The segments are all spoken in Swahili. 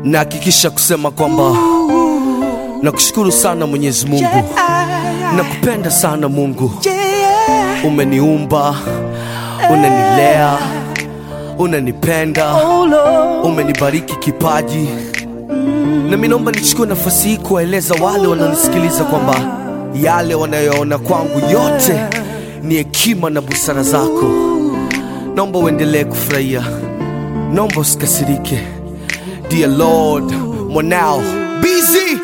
nahakikisha kusema kwamba nakushukuru sana Mwenyezi Mungu, nakupenda sana Mungu. Umeniumba, unanilea, unanipenda, umenibariki kipaji, na mimi naomba nichukue nafasi hii kuwaeleza wale wanaonisikiliza kwamba yale wanayoona kwangu yote ni hekima na busara zako. Naomba uendelee kufurahia, naomba usikasirike. Dear Lord, mwanao busy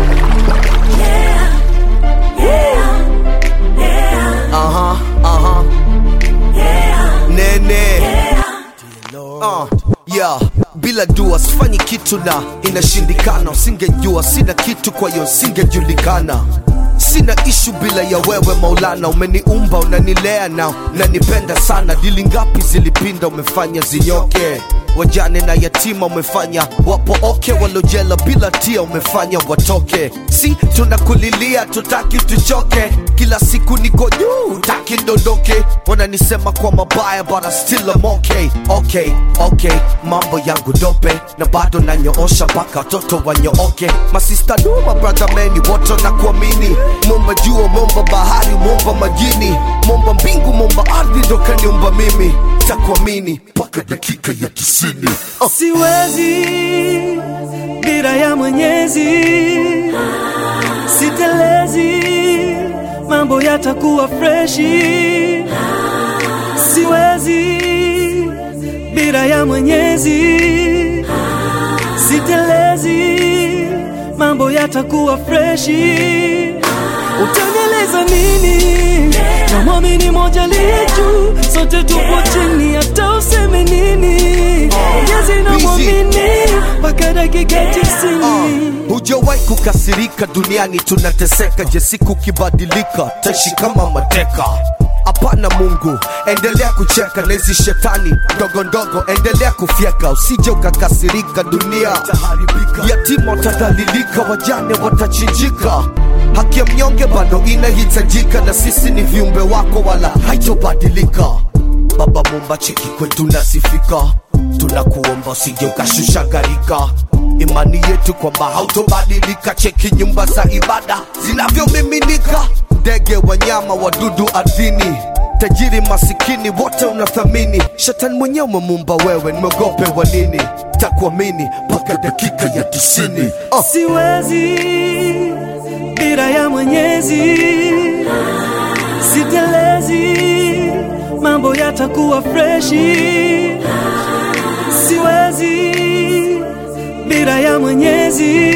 Aha, aha. Nene. Uh, yeah. Bila dua sifanyi kitu na inashindikana, usingejua sina kitu, kwa hiyo singejulikana. Sina ishu bila ya wewe Maulana, umeniumba unanilea na unanipenda sana. Dili ngapi zilipinda, umefanya zinyoke wajane na yatima umefanya wapo oke, walojela bila tia umefanya watoke. Si tunakulilia tutaki tuchoke, kila siku niko juu taki ndondoke. Wananisema kwa mabaya but I still am okay. Okay, okay, mambo yangu dope na bado nanyoosha mpaka watoto wanyooke. Masista du mabrother meni wote na kuamini, momba jua, momba bahari, momba majini, momba mbingu, momba ardhi, ndo kaniumba mimi takuamini mpaka dakika ya tisini. Uh. Siwezi bila ya Mwenyezi, sitelezi, mambo yatakuwa freshi. Siwezi bila ya Mwenyezi, sitelezi, mambo yatakuwa freshi. Utanieleza nini? Namwamini moja liye juu, sote tupo chini, hata useme nini. Mwenyezi namwamini mpaka dakika tisini. Hujawahi kukasirika duniani, tunateseka. Je, siku kibadilika, taishi kama mateka? Hapana Mungu, endelea kucheka na hizi shetani ndogo ndogo, endelea kufyeka, usije ukakasirika. Dunia yatima watadhalilika, wajane watachinjika, haki ya mnyonge bado inahitajika, na sisi ni viumbe wako, wala haitobadilika. Baba Mumba, cheki kwetu nasifika, tunakuomba usije ukashusha gharika imani yetu kwamba hautobadilika. Cheki nyumba za ibada zinavyomiminika, ndege, wanyama, wadudu ardhini, tajiri, masikini, wote unathamini. Shetani mwenyewe umemumba wewe, nimeogope wa nini? Takuamini mpaka dakika ya tisini. Uh. Siwezi bila ya Mwenyezi, sitelezi, mambo yatakuwa freshi. Siwezi bila ya Mwenyezi,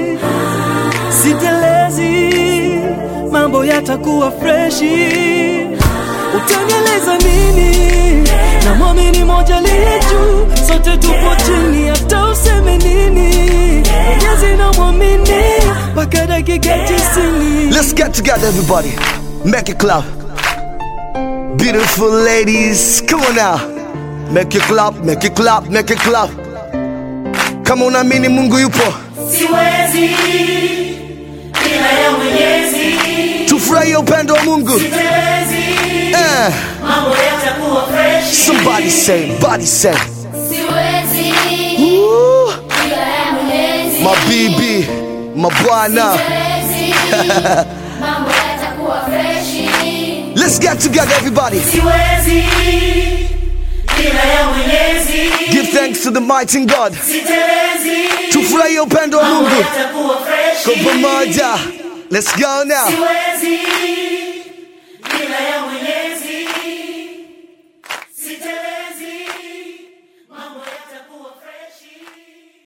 sitelezi, mambo yatakuwa freshi. Utanieleza nini? Namwamini moja liye juu, sote tupo chini, hata useme nini. Mwenyezi namwamini mpaka dakika tisini. Let's get together, everybody. Make it clap. Beautiful ladies, come on now. Make it clap, make it clap, make it clap. Kama unaamini Mungu yupo, Siwezi bila ya Mwenyezi, tufurahie upendo wa Mungu. sitelezi, Eh, mambo yatakuwa fresh. somebody say, body say. Siwezi Woo, bila ya Mwenyezi, mabibi, mabwana. siwezi mambo yatakuwa freshi. Let's get together, everybody. Siwezi bila ya Mwenyezi, Give thanks to the mighty God. sitelezi, Tufurahie upendo wa mambo Mungu yatakuwa fresh. kwa pamoja. Let's go now. Siwezi